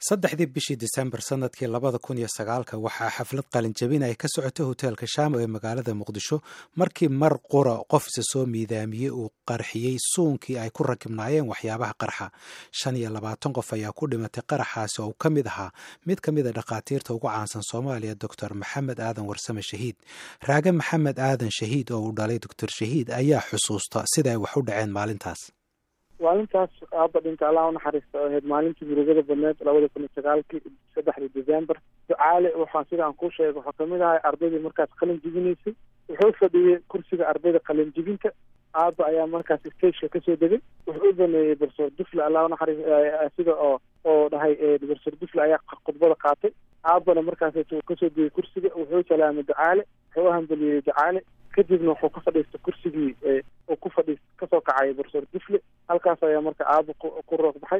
saddexdii bishii disembar sanadkii labada kun iyo sagaalka waxaa xaflad qalinjabin ay ka socotay hoteelka shaamo ee magaalada muqdisho markii mar qura qof isa soo miidaamiyey uu qarxiyey suunkii ay ku rakibnaayeen waxyaabaha qarxa shan iyo labaatan qof ayaa ku dhimatay qaraxaasi oo uu ka mid ahaa mid ka mid a dhakhaatiirta ugu caansan soomaaliya doctor maxamed aadan warsame shahiid raage maxamed aadan shahiid oo uu dhalay doctor shahiid ayaa xusuusta sida ay wax u dhaceen maalintaas maalintaas aaba dhinta allah unaxariista oo ahayd maalintii murugada badneed labada kun iyo sagaalkii saddexdii december ducaale waxaa sida aan kuu sheegay waxaa kamid ahay ardaydii markaas qalin jibinaysay wuxuu fadhiyey kursiga ardayda qalin jibinta aaba ayaa markaas stageka kasoo degay wuxuu u baneeyey barsoor dufle allah unaxariis sida oo oo dhahay barsoor dufle ayaa khudbada qaatay aabana markaas kasoo degay kursiga wuxuu salaamay ducaale wuxuu uhambaliyey ducaale kadibna wuxuu ka fadhiistay kursigii uu ku fadhiis kasoo kacay barsoor dufle halkaas ayaa marka aabo ku roog baxay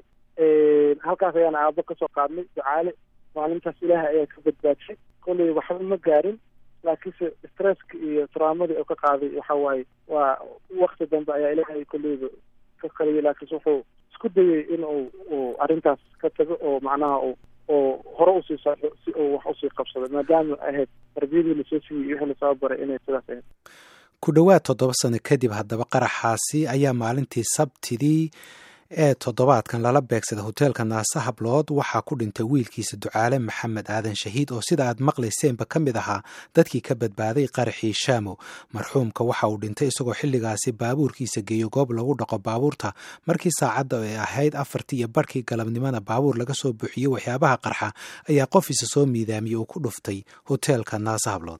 halkaas ayaana aabo kasoo qaadnay ducaale maalintaas ilaahay ayaa ka badbaadshay kolley waxba ma gaarin laakiinse stresska iyo traumadii oo ka qaaday waxa waaye waa wakti dambe ayaa ilaahay kolleyba ka qaliyay laakiinse wuxuu isku dayay in uu uu arrintaas ka tago oo macnaha u oo hore usii saaxo si uu wax usii qabsado maadaama ahayd tarbiyadii lasoo siiyey iyo wixii lasoo baray inay sidaas ahayd ku dhowaad toddoba sano kadib haddaba qaraxaasi ayaa maalintii sabtidii ee toddobaadkan lala beegsaday hoteelka naase hablood waxaa ku dhintay wiilkiisa ducaale maxamed aadan shahiid oo sida aad maqlayseenba ka mid ahaa dadkii ka badbaaday qaraxii shaamo marxuumka waxa uu dhintay isagoo xilligaasi baabuurkiisa geeyo goob lagu dhaqo baabuurta markii saacadda ay ahayd afartii iyo barhkii galabnimona baabuur laga soo buuxiyey waxyaabaha qarxa ayaa qof isa soo miidaamiyey uu ku dhuftay hoteelka naase hablood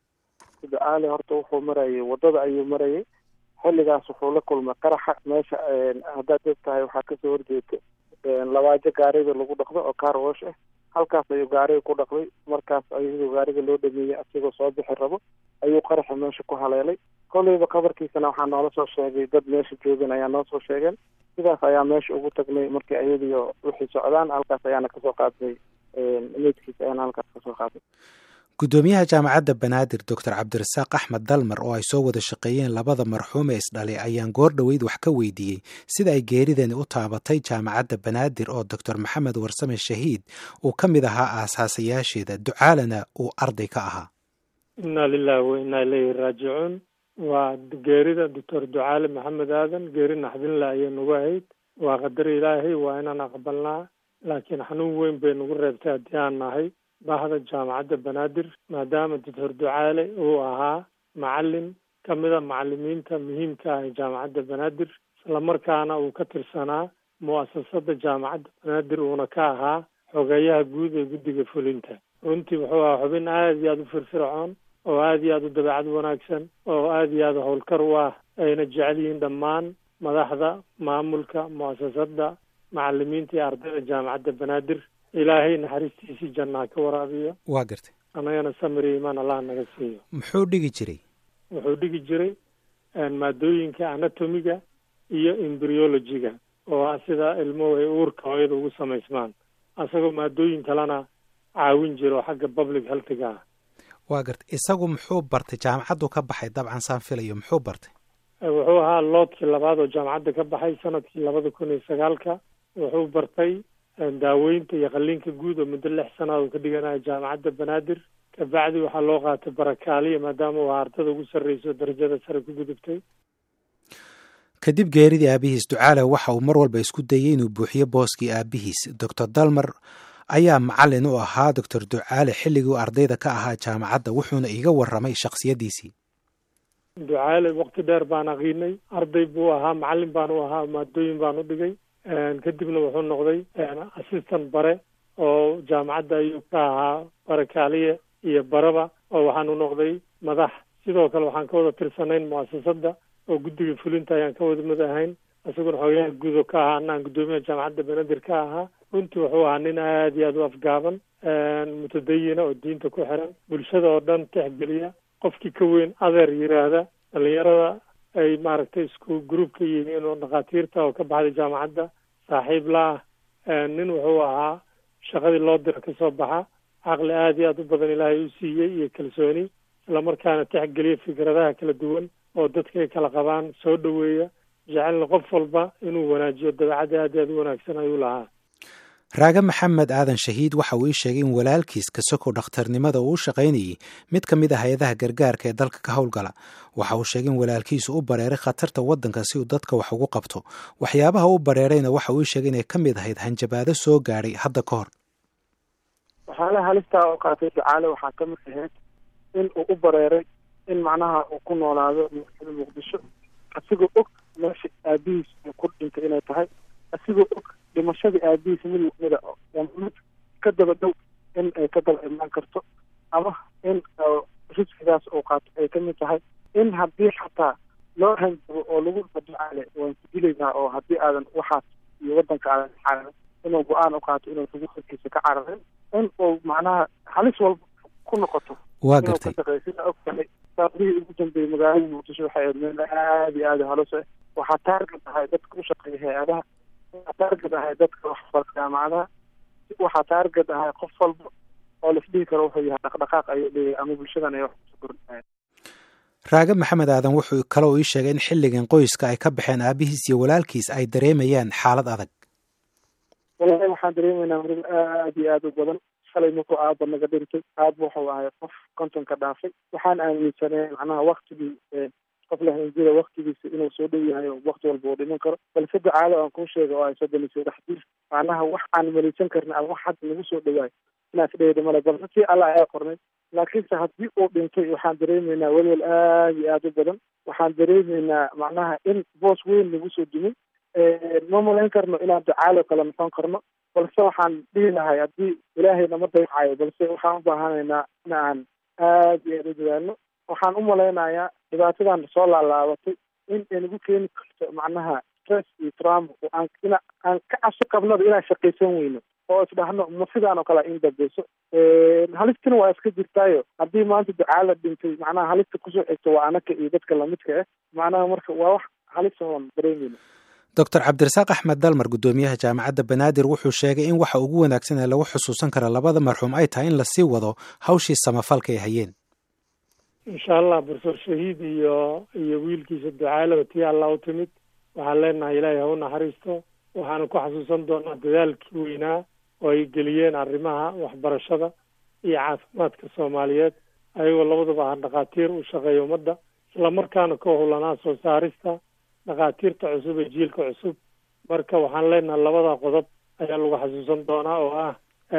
ducaale horta wuxuu marayay waddada ayuu marayay xilligaas wuxuu la kulmay qaraxa meesha haddaad og tahay waxaa kasoo horjeeda labaajo gaariga lagu dhaqdo oo car wash ah halkaas ayuu gaariga ku dhaqday markaas ayadoo gaariga loo dhameeyey asigoo soo bixi rabo ayuu qaraxa meesha ku haleelay kolleyba qabarkiisana waxaa noola soo sheegay dad meesha joogan ayaa noo soo sheegeen sidaas ayaa meesha ugu tagnay markii ayadiio wixii socdaan halkaas ayaana kasoo qaadnay meydkiisa ayaana halkaas kasoo qaadnay guddoomiyaha jaamacadda banaadir doctor cabdirasaaq axmed dalmar oo ay soo wada shaqeeyeen labada marxuum ee isdhalay ayaan goor dhoweyd wax ka weydiiyey sida ay geeridani u taabatay jaamacadda banaadir oo doctor maxamed warsame shahiid uu ka mid ahaa aasaasayaasheeda ducaalana uu arday ka ahaa inna lilahi wa innaa ilayhi raajicuun waa geerida doctor ducaale maxamed aadan geeri naxdinle ayay nagu ahayd waa qadar ilaahay waa inaan aqbalnaa laakiin xanuun weyn bay nagu reebtay haddii aan nahay bahda jaamacadda banaadir maadaama doctor ducaale uu ahaa macalin ka mida macalimiinta muhiimka ah ee jaamacadda banaadir islamarkaana uu ka tirsanaa mu'asasada jaamacadda banaadir uuna ka ahaa xogeeyaha guud ee guddiga fulinta runtii wuxuu ahaa xubin aada iyo aada u firfircoon oo aada iyo aada u dabeecad wanaagsan oo aada iyo aada howlkar u ah ayna jecel yihiin dhammaan madaxda maamulka mu'asasada macalimiinta iyo ardayda jaamacadda banaadir ilaahay naxariistiisii jannaa ka waraabiyo waa gartay annagana samiri imaan allah naga siiyo muxuu dhigi jiray wuxuu dhigi jiray maadooyinka anatomiga iyo embryologiga oo ah sida ilmuhu ay uurka hooyada ugu samaysmaan asagoo maadooyin kalena caawin jira oo xagga public healthiga ah waa gartay isagu muxuu bartay jaamacaddu ka baxay dabcan saan filayo muxuu bartay wuxuu ahaa loodkii labaad oo jaamacadda ka baxay sanadkii labada kun iyo sagaalka wuxuu bartay daaweynta iyo qalliinka guud oo muddo lix sanaad uu ka dhiganayo jaamacadda banaadir kabacdi waxaa loo qaatay barakaaliya maadaama uu ardada ugu sarreyso darajada sare ku gudubtay kadib geeridii aabihiis ducaale waxa uu mar walba isku dayey inuu buuxiyo booskii aabihiis doctor dalmar ayaa macalin u ahaa doctor ducaale xilligii ardayda ka ahaa jaamacadda wuxuuna iga warramay shakhsiyaddiisii ducaale waqti dheer baan aqiinay arday buu ahaa macalin baan u ahaa maadooyin baan u dhigay kadibna wuxuu noqday assistant bare oo jaamacadda ayuu ka ahaa barakaaliye iyo baraba oo waxaanu noqday madax sidoo kale waxaan ka wada tirsanayn mu'asasada oo guddiga fulinta ayaan ka wada mid ahayn isaguna xoogayaha guud oo ka ahaa anaan guddoomiyaha jaamacadda banaadir ka ahaa runtii wuxuu ahaa nin aada iyo aada u afgaaban mutadayina oo diinta ku xiran bulshada oo dhan tixgeliya qofkii ka weyn adeer yiraahda dhalinyarada ay maaragtay isku group ka yihiin oo dhakhaatiirta oo ka baxday jaamacadda saaxiib la ah nin wuxuu ahaa shaqadii loo dira kasoo baxa caqli aada iyo aada u badan ilaahay u siiyey iyo kalsooni islamarkaana tixgeliya fikradaha kala duwan oo dadka ay kala qabaan soo dhoweeya jecelna qof walba inuu wanaajiyo dabeecadda aada iyo aada u wanaagsan ayuu lahaa raage maxamed aadan shahiid waxa uu ii sheegay in walaalkiis kasoko dhakhtarnimada uu u shaqaynayey mid ka mid a hay-adaha gargaarka ee dalka ka howlgala waxa uu sheegay in walaalkiisu u bareeray khatarta waddanka si uu dadka wax ugu qabto waxyaabaha u bareerayna waxa uu ii sheegay inay ka mid ahayd hanjabaado soo gaadhay hadda ka hor waxyaalaha halistaa oo qaatay ducaale waxaa ka mid ahayd in uu u bareeray in macnaha uu ku noolaado magaalada muqdisho asigoo og meesha aabihiis uu ku dhintay inay tahay asigoo og dhimashadii aabihiis mid mida mid ka daba dhow in ay ka daba imaan karto ama in riskigaas uu qaato ay kamid tahay in haddii xataa loo hanjabo oo lagu ducaale waan ku dilaynaa oo haddii aadan waxaas iyo waddanka aadan cararin inuu go-aan u qaato inuu xuquuqkiisa ka cararin in uu macnaha halis walba ku noqoto waa gartay sida og tahay saadihii ugu dambeeyey magaalada muqdisho waxay ahayd meel aada iyo aada halos ah waxaa taarget ahay dadka u shaqeeya hay-adaha waxaa taarget ahay dadka waxbarka jaamacadaha waxaa taarget ahay qof walba oo laisdhihi karo wuxuu yahay dhaqdhaqaaq ayuu dhigay ama bulshadan ay wax kusoo kordhinayan raage maxamed aadan wuxuu kale uu ii sheegay in xilligan qoyska ay ka baxeen aabihiis iyo walaalkiis ay dareemayaan xaalad adag walahi waxaan dareemaynaa murig aada iyo aada u badan shalay markuu aaba naga dhintay aaba wuxuu ahay qof kontonka dhaafay waxaan aaminsanay macnaha waktigii qof lahanjida waktigiisa inuu soo dhow yahay oo wakti walba uu dhiman karo balse ducaado aan kuu sheega oo ay soddon iyo saddex jir macnaha wax aan malaysan karin ama wax hadda nagu soo dhawaayo inaas dhehda male balse tii allah ayaa qornay laakiinse haddii uu dhintay waxaan dareemaynaa welwel aada iyo aada u badan waxaan dareemaynaa macnaha in boos weyn nagu soo dumay ma malayn karno inaan ducaalo kale noqon karno balse waxaan dhihi lahay haddii ilaahay nama daycayo balse waxaan u baahanaynaa in aan aada iyo aada u dadaalno waxaan u malaynayaa dhibaatadan soo laalaabatay in ay nagu keeni karto macnaha stress iyo trauma oo aan ina aan ka cabsi qabnaba inaan shaqaysan weyno oo isdhahno ma sidaan oo kale in dambeyso halistina waa iska jirtaayo haddii maanta ducaala dhintay macnaha halista kusoo xigto waa anaka iyo dadka lamidka ah macnaha marka waa wax halis oon dareemeyno doctor cabdirasaaq axmed dalmar guddoomiyaha jaamacadda banaadir wuxuu sheegay in waxa ugu wanaagsan ee lagu xusuusan kara labada marxuum ay tahay in lasii wado hawshii samafalka ay hayeen insha allah profesor shahiid iyo iyo wiilkiisa ducaalaba tii allah u timid waxaan leenahay ilaahay ha u naxariisto waxaana ku xasuusan doonaa dadaalkii weynaa oo ay geliyeen arrimaha waxbarashada iyo caafimaadka soomaaliyeed ayagoo labadaba ah dhakhaatiir u shaqeeya ummadda islamarkaana ka howlanaa soo saarista dhakhaatiirta cusub ee jiilka cusub marka waxaan leenahay labada qodob ayaa lagu xasuusan doonaa oo ah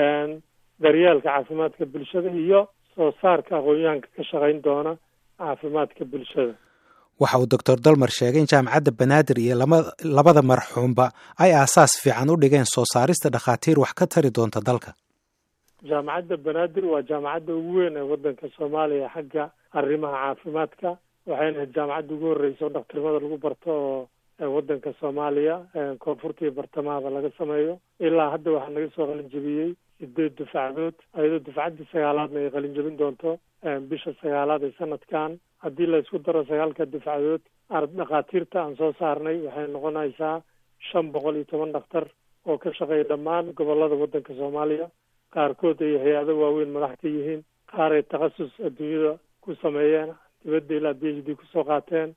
daryeelka caafimaadka bulshada iyo soo saarka aqoon-yahanka ka shaqayn doona caafimaadka bulshada waxa uu doctor dalmar sheegay in jaamacadda banaadir iyo lama labada marxuumba ay aasaas fiican u dhigeen soo saarista dhakhaatiir wax ka tari doonta dalka jaamacadda banaadir waa jaamacadda ugu weyn ee waddanka soomaaliya xagga arrimaha caafimaadka waxayna ahayd jaamacadda ugu horreysa oo dhakhtarnimada lagu barto oo waddanka soomaaliya koonfurta iyo bartamahaba laga sameeyo ilaa hadda waxaa naga soo qalinjabiyey sideed dufacdood ayadoo dufcaddii sagaalaadna ay qalinjabin doonto bisha sagaalaad ee sanadkan haddii la isku daro sagaalka dufcadood dhakhaatiirta aan soo saarnay waxay noqonaysaa shan boqol iyo toban dhakhtar oo ka shaqeeya dhammaan gobolada waddanka soomaaliya qaarkood ay hay-ado waaweyn madax ka yihiin qaar ay takhasus adduunyada ku sameeyeen dibadda ilaa b h d kusoo qaateen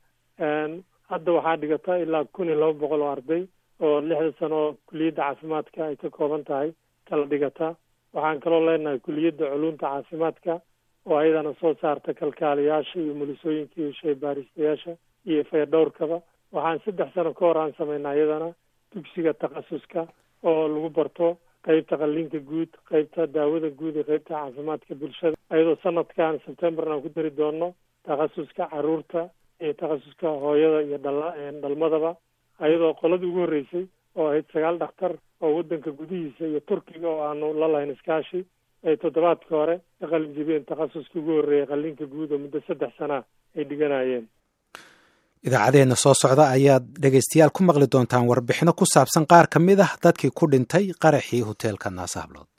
hadda waxaa dhigata ilaa kun iyo laba boqol oo arday oo lixda sano oo kuliyadda caafimaadka ay ka kooban tahay kala dhigata waxaan kaloo leenahay kuliyadda culumta caafimaadka oo ayadana soo saarta kalkaaliyaasha iyo mulisooyinka iyo shaybaaristayaasha iyo fayadhowrkaba waxaan saddex sano ka hor aan samaynaa iyadana dugsiga takhasuska oo lagu barto qeybta qalliinka guud qeybta daawada guud iyo qeybta caafimaadka bulshada ayadoo sanadkan sebtembarn aan ku dari doono takhasuska caruurta iyo takhasuska hooyada iyo dhala dhalmadaba ayadoo qoladii ugu horreysay oo ahayd sagaal dhakhtar oo waddanka gudihiisa iyo turkiga oo aanu la lahayn iskaashi ay toddobaadka hore ka qalin jibiyeen takhasuskii ugu horreeyay qalliinka guud oo muddo saddex sanaa ay dhiganayeen idaacadeenna soo socda ayaad dhegaystayaal ku maqli doontaan warbixino ku saabsan qaar ka mid ah dadkii ku dhintay qaraxii hoteelka naasahablood